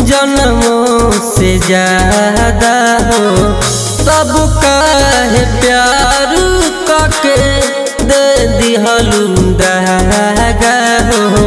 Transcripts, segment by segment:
जन्मों से ज्यादा हो तब काहे प्यार कके दे दिहलू दगा हो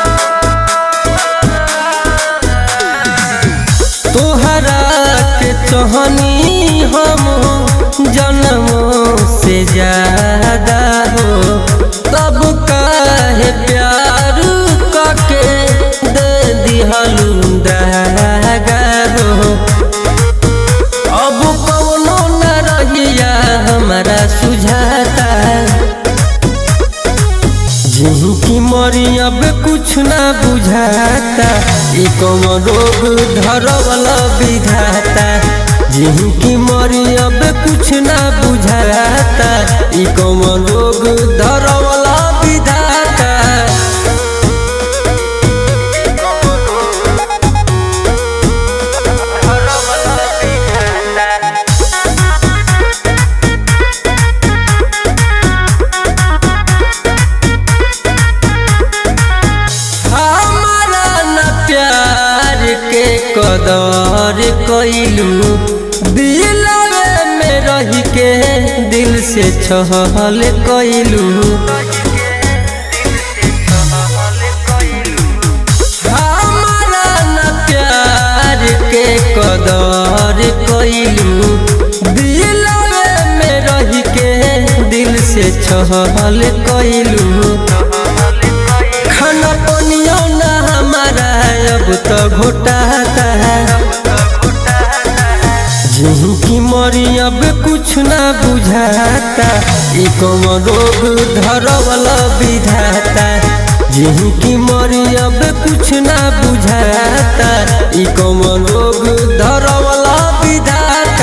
तोहरा के चहनी हम जन्मों से ज्यादा हो तब काहे प्यार कके दे दिहलू दगा हो अब कौनो न रहिया हमारा सुझाता जिनकी मरी अब कुछ ना बुझाता ई कौन रोग धरवला विधाता जिनकी मरी अब कुछ ना बुझाता ई कौन रोग धरवला विधाता हमारा न प्यार के कदर कैलू दिलवे में रह के दिल से छहल कैलू हमारा न प्यार के कदर कैलू दिलवे में रह के दिल से छहल कैलू खाना पनियो ना हमारा अब तो घोटाता जिनकी मरी अब कुछ ना बुझाता ई कौन रोग धरवला विधाता जिनकी मरी अब कुछ ना बुझाता ई कौन रोग धरवला विधाता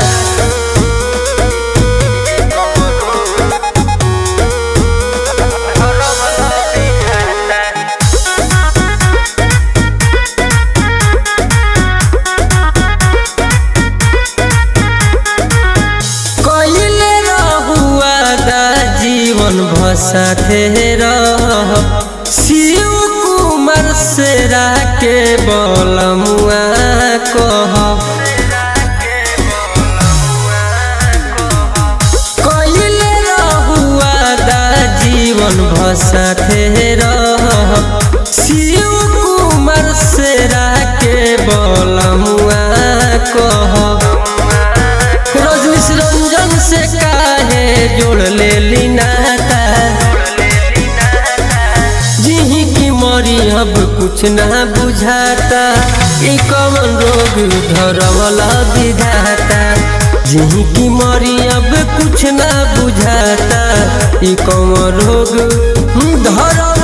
कइले रहुआ दा जीवन भसाथे रह शिव कुमार सेरा के बलमुआ कह कइले रहुआ दा जीवन भसाथे रह शिव कुमार सेरा के बलमुआ कह रजनीश रंजन से काहे जोड़ ले ली नाता जिही की मरी अब कुछ ना बुझाता ई कौन रोग धरवला विधाता जिही की मरी अब कुछ ना बुझाता ई कौन रोग धरवला